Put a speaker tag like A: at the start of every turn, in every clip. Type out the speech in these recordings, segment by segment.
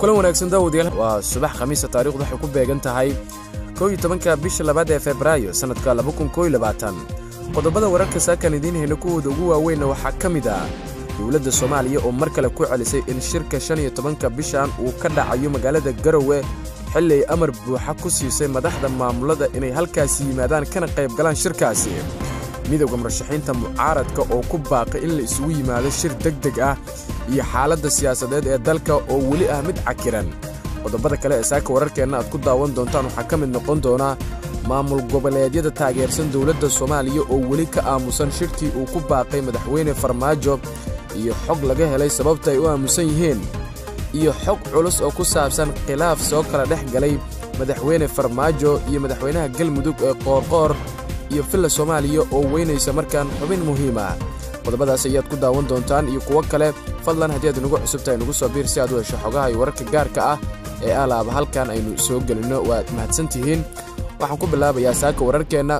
A: kulan wanaagsan daawadayaal waa subax khamiisa taarikhdu waxay ku beegan tahay kow iyo tobanka bisha labaad ee febraayo sannadka laba kun koo iyo labaatan qodobada wararka saakan idiin hayna kuwooda ugu waaweynna waxaa ka mid ah dowladda soomaaliya oo mar kale ku celisay in shirka shan iyo tobanka bishan uu ka dhacayo magaalada garowe xilli ay amar buuxa ku siisay madaxda maamulada inay halkaasi yimaadaan kana qayb galaan shirkaasi midowda murashaxiinta mucaaradka oo ku baaqay in la isugu yimaado shir deg deg ah iyo xaaladda siyaasadeed ee dalka oo weli ah mid cakiran qodobada kale ee saaka wararkeenna aad ku daawan doontaan waxaa ka mid noqon doona maamul goboleedyada taageersan dowladda soomaaliya oo weli ka aamusan shirkii uu ku baaqay madaxweyne farmaajo iyo xog laga helay sababta ay u aamusan yihiin iyo xog culus oo ku saabsan khilaaf soo kala dhex galay madaxweyne farmaajo iyo madaxweynaha galmudug ee qoorqoor iyo villa soomaaliya oo weynaysa markaan xubin muhiim ah qodobadaas ayaad ku daawan doontaan iyo kuwo kale fadlan haddii aad nagu cusubtahay nagu soo biir si aad u hesho xogaha iyo wararka gaarka ah ee alaaba halkan aynu soo gelinno waad mahadsan tihiin waxaan ku bilaabayaa saaka wararkeenna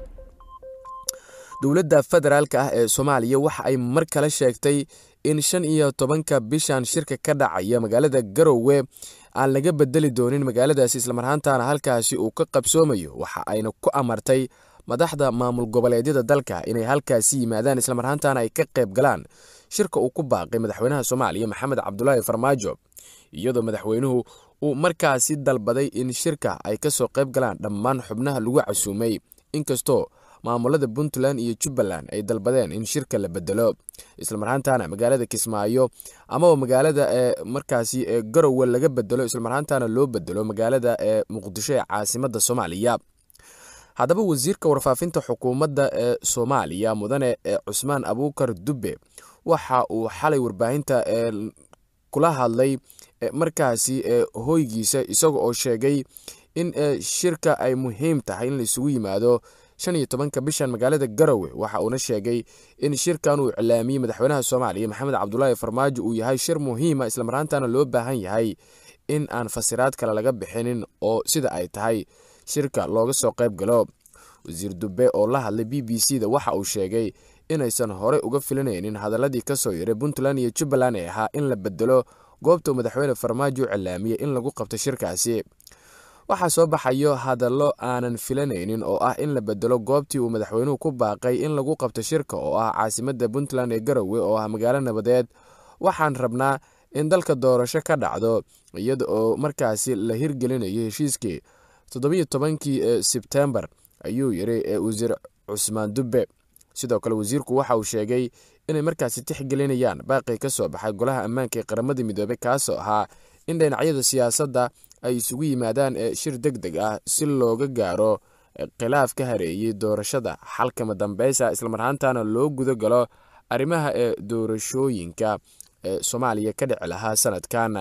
A: dowladda federaalka ah ee soomaaliya waxa ay mar kale sheegtay in shan iyo tobanka bishan shirka ka dhacaya magaalada garowe aan laga bedeli doonin magaaladaasi islamarhaantaana halkaasi uu ka qabsoomayo waxa ayna ku amartay madaxda maamul goboleedyada dalka inay halkaasi yimaadaan islamarhaantaana ay ka qayb galaan shirka uu ku baaqay madaxweynaha soomaaliya maxamed cabdulaahi farmaajo iyadoo madaxweynuhu uu markaasi dalbaday in shirka ay ka soo qayb galaan dhammaan xubnaha lagu casuumay inkastoo maamulada puntland iyo jubbaland ay dalbadeen in shirka la bedelo islamarhaantaana magaalada kismaayo amaba magaalada ee markaasi ee garowe laga bedelo islamarhaantaana loo bedelo magaalada ee muqdisho ee caasimada soomaaliya haddaba wasiirka warfaafinta xukuumadda ee soomaaliya mudane ee cusmaan abuukar dubbe waxa uu xalay warbaahinta ee kula hadlay markaasi ee hoygiisa isaga oo sheegay in shirka ay muhiim tahay in la isugu yimaado shan iyo tobanka bishan magaalada garowe waxa uuna sheegay in shirkan uu iclaamiyey madaxweynaha soomaaliya maxamed cabdulaahi farmaajo uu yahay shir muhiima islamarhaantaana loo baahan yahay in aan fasiraad kale laga bixinin oo sida ay tahay shirka looga soo qayb galo wasiir dube oo la hadlay b b c da waxa uu sheegay inaysan horey uga filanaynin hadaladii kasoo yaray puntland iyo jubbaland ee ahaa in la bedelo goobta uu madaxweyne farmaajo u cilaamiyey in lagu qabto shirkaasi waxaa soo baxayo hadallo aanan filanaynin oo ah in la bedelo goobtii uu madaxweynuhu ku baaqay in lagu qabto shirka oo ah caasimada puntland ee garowe oo ah magaalo nabadeed waxaan rabnaa in dalka doorasho ka dhacdo iyada oo markaasi la hirgelinayo heshiiskii toddobiyo tobankii sebtembar ayuu yiri wasiir cusmaan dubbe sidoo kale wasiirku waxa uu sheegay inay markaasi tixgelinayaan baaqii ka soo baxay golaha ammaanka ee qaramada midoobey kaasoo ahaa in dhinacyada siyaasadda ay isugu yimaadaan shir deg deg ah si looga gaaro khilaaf ka hareeyey doorashada xalkama dambeysa islamarhaantaana loo guda galo arrimaha ee doorashooyinka ee soomaaliya ka dhici lahaa sanadkan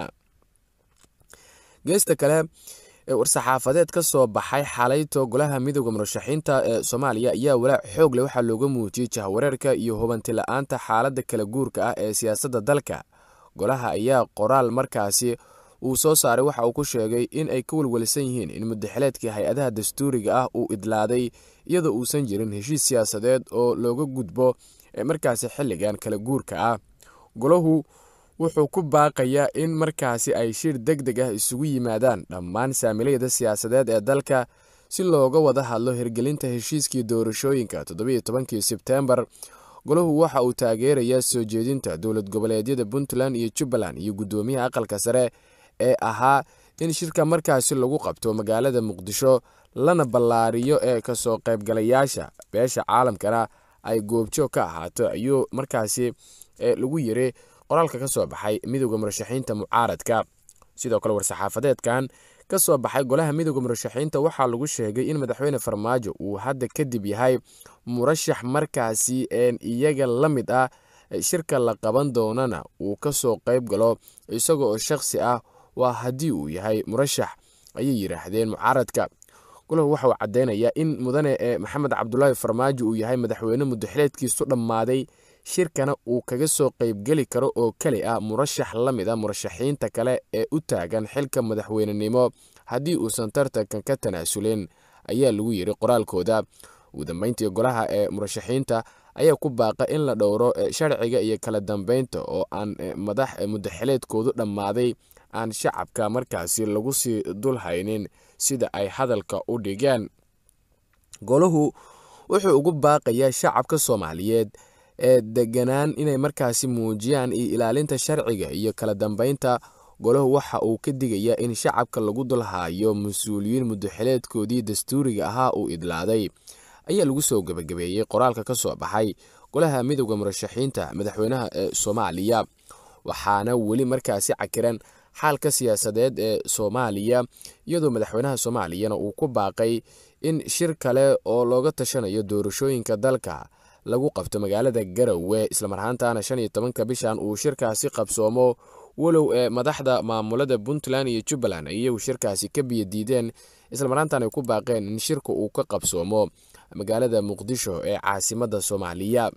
A: geesta kale war-saxaafadeed ka soo baxay xalayto golaha midooda murashaxiinta ee soomaaliya ayaa walaac xoog leh waxaa looga muujiyey jahwareerka iyo hubanti la-aanta xaaladda kala guurka ah ee siyaasadda dalka golaha ayaa qoraal markaasi uu soo saaray waxa uu ku sheegay in ay ka welwelsan yihiin in mudaxileedkii hay-adaha dastuuriga ah uu idlaaday iyadoo uusan jirin heshiis siyaasadeed oo looga gudbo markaasi xilligan kala guurka ah golahu wuxuu ku baaqayaa in markaasi ay shir deg deg ah isugu yimaadaan dhammaan saamilayada siyaasadeed ee dalka si looga wada hadlo hirgelinta heshiiskii doorashooyinka toddobiyo tobankii sebtembar golahu waxa uu taageerayaa soo jeedinta dowlad goboleedyada puntland iyo jubbaland iyo guddoomiyaha aqalka sare ee ahaa in shirka markaasi lagu qabto magaalada muqdisho lana ballaariyo ee kasoo qaybgalayaasha beesha caalamkana ay goobjoog ka ahaato ayuu markaasi lagu yiri qoraalka ka soo baxay midowda murashaxiinta mucaaradka sidoo kale war-saxaafadeedkan ka soo baxay golaha midowda murashaxiinta waxaa lagu sheegay in madaxweyne farmaajo uu hadda kadib yahay murashax markaasi iyaga la mid ah shirka la qaban doonana uu ka soo qayb galo isaga oo shakhsi ah waa haddii uu yahay murashax ayay yidhaahdeen mucaaradka golahu waxa uu caddeynayaa in mudane ee maxamed cabdulaahi farmaajo uu yahay madaxweyne mudaxileedkiisu dhammaaday shirkana uu kaga soo qaybgeli karo oo keli ah murashax la mid a murashaxiinta kale ee u taagan xilka madaxweynenimo haddii uusan tartankan ka tanaasulin ayaa lagu yiri qoraalkooda ugu dambeyntii golaha ee murashaxiinta ayaa ku baaqa in la dhowro sharciga iyo kala dambeynta oo aan madax mudaxileedkoodu dhammaaday aan shacabka markaasi lagu sii dulhaynin sida ay hadalka u dhigeen golahu wuxuu ugu baaqayaa shacabka soomaaliyeed ee deganaan inay markaasi muujiyaan iyo ilaalinta sharciga iyo kala dambeynta golahu waxa uu ka digayaa in shacabka lagu dulhaayo mas-uuliyiin muddoxileedkoodii dastuuriga ahaa uu idlaaday ayaa lagu soo gebagabeeyey qoraalka ka soo baxay golaha midooda murashaxiinta madaxweynaha ee soomaaliya waxaana weli markaasi cakiran xaalka siyaasadeed ee soomaaliya iyadoo madaxweynaha soomaaliyana uu ku baaqay in shir kale oo looga tashanayo doorashooyinka dalka lagu qabto magaalada garowe islamarhaantana shan iyo tobanka bishan uu shirkaasi qabsoomo walow ee madaxda maamulada puntland iyo jubbaland ayuu shirkaasi ka biyadiideen islamarhaantana ay ku baaqeen in shirka uu ka qabsoomo magaalada muqdisho ee caasimada soomaaliya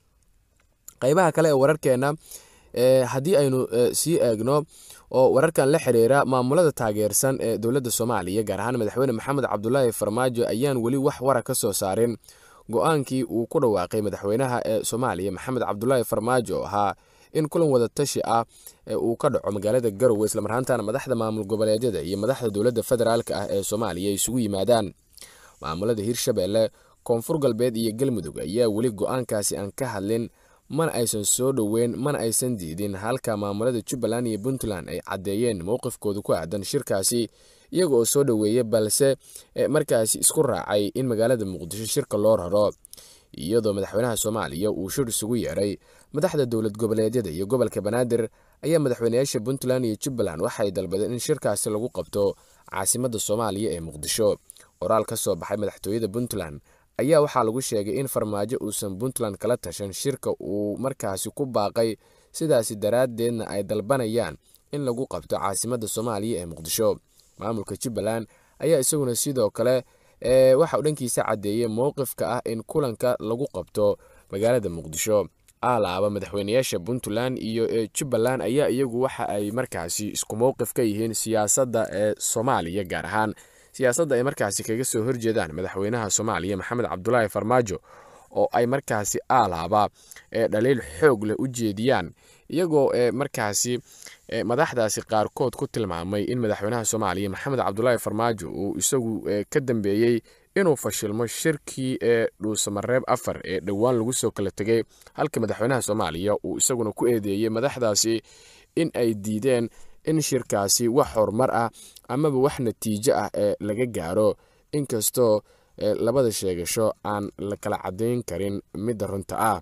A: qaybaha kale ee wararkeena haddii aynu sii eegno oo wararkan la xiriira maamulada taageersan ee dowladda soomaaliya gaar ahaan madaxweyne maxamed cabdulaahi farmaajo ayaan weli wax wara ka soo saarin go-aankii uu ku dhawaaqay madaxweynaha ee soomaaliya maxamed cabdulaahi farmaajo ahaa in kulan wadatashi ah uu ka dhaco magaalada garowe islamarhaantana madaxda maamul goboleedyada iyo madaxda dowladda federaalk ah ee soomaaliya isugu yimaadaan maamulada hirshabelle koonfur galbeed iyo galmudug ayaa weli go-aankaasi aan ka hadlin mana aysan soo dhoweyn mana aysan diidin halka maamulada jubbaland iyo puntland ay caddeeyeen mowqifkooda ku aadan shirkaasi iyaga oo soo dhoweeya balse markaasi isku raacay in magaalada muqdisho shirka loo raro iyadoo madaxweynaha soomaaliya uu shir isugu yeeray madaxda dowlad goboleedyada iyo gobolka banaadir ayaa madaxweynayaasha puntland iyo jubbaland waxay dalbadeen in shirkaasi lagu qabto caasimada soomaaliya ee muqdisho qoraal ka soo baxay madaxtooyada puntland ayaa waxaa lagu sheegay in farmaajo uusan puntland kala tashan shirka uu markaasi ku baaqay sidaasi daraaddeedna ay dalbanayaan in lagu qabto caasimada soomaaliya ee muqdisho maamulka jubbaland ayaa isaguna sidoo kale waxa uu dhankiisa caddeeyey mowqifka ah in kulanka lagu qabto magaalada muqdisho alaaba madaxweynayaasha puntland iyo jubbaland ayaa iyagu waxa ay markaasi isku mowqif ka yihiin siyaasadda ee soomaaliya gaar ahaan siyaasadda ay markaasi kaga soo horjeedaan madaxweynaha soomaaliya maxamed cabdulaahi farmaajo oo ay markaasi alaaba ee dhaliil xoog leh u jeediyaan iyagoo markaasi madaxdaasi qaarkood ku tilmaamay in madaxweynaha soomaaliya maxamed cabdulaahi farmaajo uu isagu ka dambeeyey inuu fashilmo shirkii ee dhuusamareeb afar ee dhowaan lagu soo kala tegay halka madaxweynaha soomaaliya uu isaguna ku eedeeyey madaxdaasi in ay diideen in shirkaasi wax horumar ah amaba wax natiijo ah ee laga gaaro inkastoo labada sheegasho aan la kala caddayn karin midda runta ah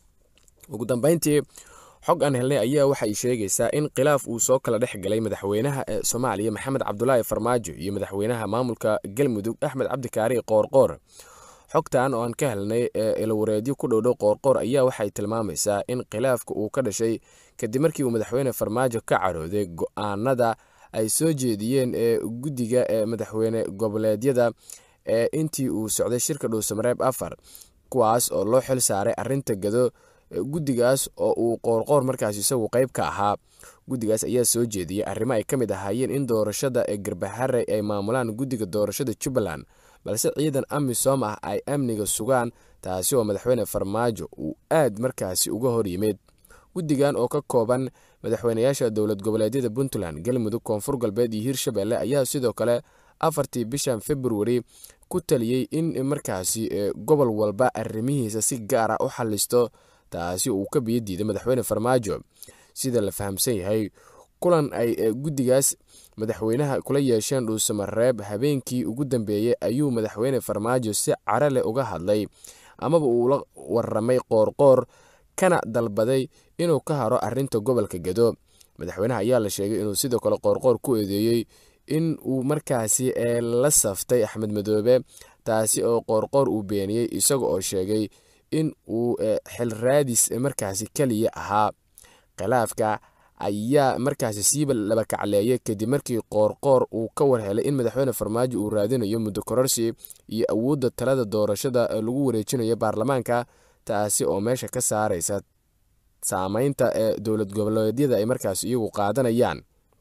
A: ugu dambeyntii xog aan helnay ayaa waxay sheegaysaa in khilaaf uu soo kala dhex galay madaxweynaha ee soomaaliya maxamed cabdulaahi farmaajo iyo madaxweynaha maamulka galmudug axmed cabdikaari qoorqoor xogtan oo aan ka helnay ilawareedyo ku dhowdhow qoorqoor ayaa waxay tilmaamaysaa in khilaafka uu ka dhashay kadib markii uu madaxweyne farmaajo ka carooday go-aanada ay soo jeediyeen ee guddiga ee madaxweyne goboleedyada ee intii uu socday shirka dhuusamareeb afar kuwaas oo loo xil saaray arinta gado guddigaas oo uu qoorqoor markaas isagu qeyb ka ahaa guddigaas ayaa soo jeediyey arrimo ay ka mid ahaayeen in doorashada ee garbaxare ay maamulaan guddiga doorashada jubbaland balse ciidan amisom ah ay amniga sugaan taasi oo madaxweyne farmaajo uu aad markaasi uga hor yimid guddigan oo ka kooban madaxweynayaasha dowlad goboleedyada puntland galmudug koonfur galbeed iyo hirshabelle ayaa sidoo kale afartii bishan februari ku taliyey in markaasi gobol walba arrimihiisa si gaar ah u xalisto taasi uu ka biyo diiday madaxweyne farmaajo sida la fahamsan yahay kulan ay guddigaas madaxweynaha kula yeesheen dhuusamareeb habeenkii ugu dambeeyey ayuu madaxweyne farmaajo si cara leh uga hadlay amaba uu la waramay qoorqoor kana dalbaday inuu ka haro arinta gobolka gado madaxweynaha ayaa la sheegay inuu sidoo kale qoorqoor ku eedeeyey in uu markaasi la saftay axmed madoobe taasi oo qoorqoor uu beeniyey isaga oo sheegay in uu xil raadis markaasi keliya ahaa khilaafka ayaa markaasi siiba laba kacleeyay kadib markii qoorqoor uu ka warhelay in madaxweyne farmaajo uu raadinayo muddo kororsi iyo awoodda talada doorashada lagu wareejinayo baarlamaanka taasi oo meesha ka saaraysa saameynta ee dowlad goboleedyada ay markaas iyagu qaadanayaan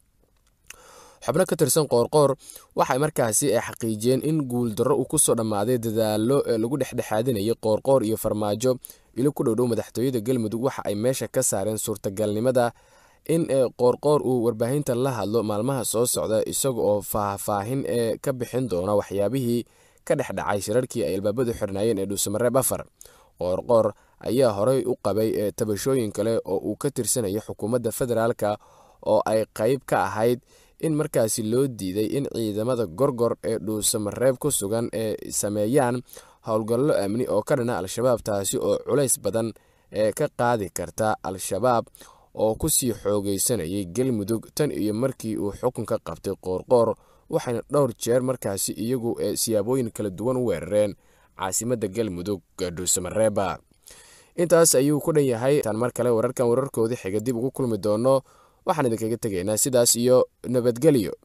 A: xubno ka tirsan qoorqoor waxay markaasi xaqiijiyeen in guuldarro uu kusoo dhammaaday dadaalo lagu dhexdhexaadinayay qoorqoor iyo farmaajo ilo ku dhowdhow madaxtooyada galmudug waxa ay meesha ka saareen suurtagalnimada in qoorqoor uu warbaahinta la hadlo maalmaha soo socda isaga oo faahfaahin ee ka bixin doona waxyaabihii ka dhex dhacay shirarkii ay albaabadu xirnaayeen ee dhuusamareeb afar qoorqoor ayaa horey u qabay tabashooyin kale oo uu ka tirsanayo xukuumadda federaalka oo ay qayb ka ahayd in markaasi loo diiday in ciidamada gorgor ee dhuusamareeb ku sugan ee sameeyaan howlgallo amni oo ka dhana al-shabaab taasi oo culays badan ee ka qaadi karta al-shabaab oo kusii xoogeysanayay galmudug tan iyo markii uu xukunka qabtay qoorqoor waxayna dhowr jeer markaasi iyagu siyaabooyin kala duwan u weerareen caasimadda galmudug dhuusamareeba intaas ayuu ku dhan yahay taan mar kale wararkan wararkoodii xiga dib ugu kulmi doono waxaan idinkaga tegaynaa sidaas iyo nabadgelyo